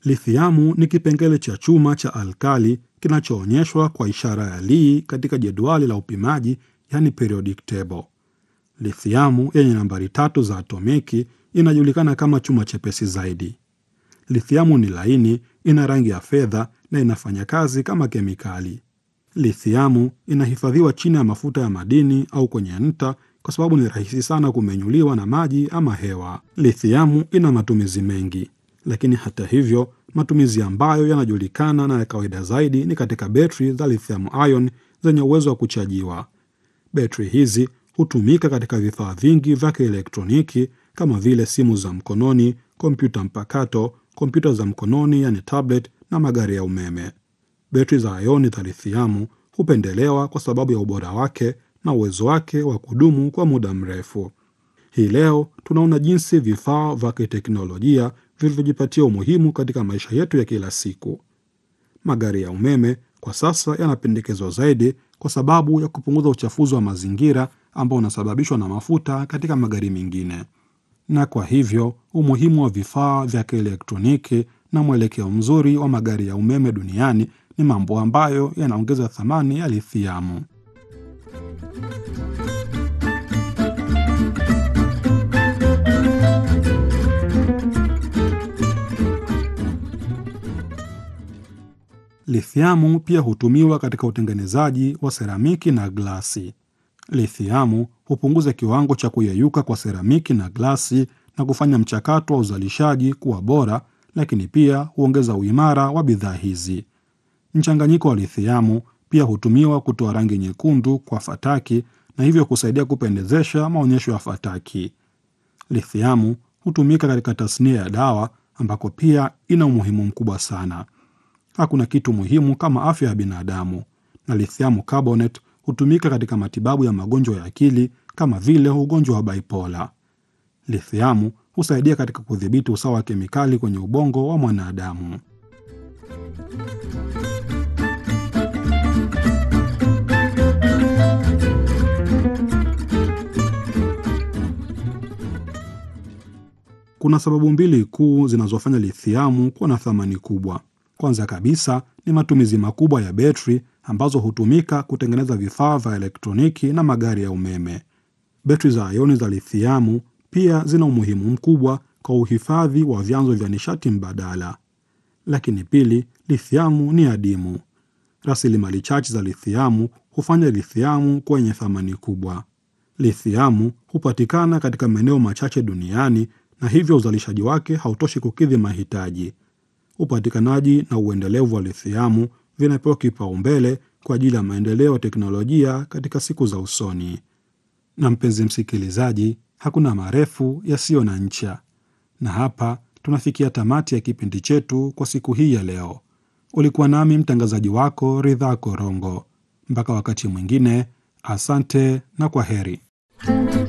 Lithiamu ni kipengele cha chuma cha alkali kinachoonyeshwa kwa ishara ya Li katika jedwali la upimaji, yani periodic table. Lithiamu yenye nambari tatu za atomiki inajulikana kama chuma chepesi zaidi. Lithiamu ni laini, ina rangi ya fedha na inafanya kazi kama kemikali. Lithiamu inahifadhiwa chini ya mafuta ya madini au kwenye nta kwa sababu ni rahisi sana kumenyuliwa na maji ama hewa. Lithiamu ina matumizi mengi, lakini hata hivyo, matumizi ambayo yanajulikana na ya kawaida zaidi ni katika betri za lithium ion zenye uwezo wa kuchajiwa. Betri hizi hutumika katika vifaa vingi vya kielektroniki kama vile simu za mkononi, kompyuta mpakato, kompyuta za mkononi yani tablet na magari ya umeme. Betri za ioni za lithiamu hupendelewa kwa sababu ya ubora wake na uwezo wake wa kudumu kwa muda mrefu. Hii leo tunaona jinsi vifaa vya kiteknolojia vilivyojipatia umuhimu katika maisha yetu ya kila siku. Magari ya umeme kwa sasa yanapendekezwa zaidi kwa sababu ya kupunguza uchafuzi wa mazingira ambao unasababishwa na mafuta katika magari mengine, na kwa hivyo umuhimu wa vifaa vya kielektroniki na mwelekeo mzuri wa magari ya umeme duniani ni mambo ambayo yanaongeza thamani ya lithiamu. Lithiamu pia hutumiwa katika utengenezaji wa seramiki na glasi. Lithiamu hupunguza kiwango cha kuyeyuka kwa seramiki na glasi na kufanya mchakato wa uzalishaji kuwa bora, lakini pia huongeza uimara wa bidhaa hizi. Mchanganyiko wa lithiamu pia hutumiwa kutoa rangi nyekundu kwa fataki na hivyo kusaidia kupendezesha maonyesho ya fataki. Lithiamu hutumika katika tasnia ya dawa ambako pia ina umuhimu mkubwa sana. Hakuna kitu muhimu kama afya ya binadamu, na lithiamu carbonate hutumika katika matibabu ya magonjwa ya akili kama vile ugonjwa wa bipola. Lithiamu husaidia katika kudhibiti usawa wa kemikali kwenye ubongo wa mwanadamu. Kuna sababu mbili kuu zinazofanya lithiamu kuwa na thamani kubwa. Kwanza kabisa ni matumizi makubwa ya betri ambazo hutumika kutengeneza vifaa vya elektroniki na magari ya umeme. Betri za ioni za lithiamu pia zina umuhimu mkubwa kwa uhifadhi wa vyanzo vya nishati mbadala. Lakini pili, lithiamu ni adimu. Rasilimali chache za lithiamu hufanya lithiamu kuwa yenye thamani kubwa. Lithiamu hupatikana katika maeneo machache duniani na hivyo uzalishaji wake hautoshi kukidhi mahitaji. Upatikanaji na uendelevu wa lithiamu vinapewa kipaumbele kwa ajili ya maendeleo ya teknolojia katika siku za usoni. Na mpenzi msikilizaji, hakuna marefu yasiyo na ncha, na hapa tunafikia tamati ya kipindi chetu kwa siku hii ya leo. Ulikuwa nami mtangazaji wako Ridhaa Korongo. Mpaka wakati mwingine, asante na kwa heri.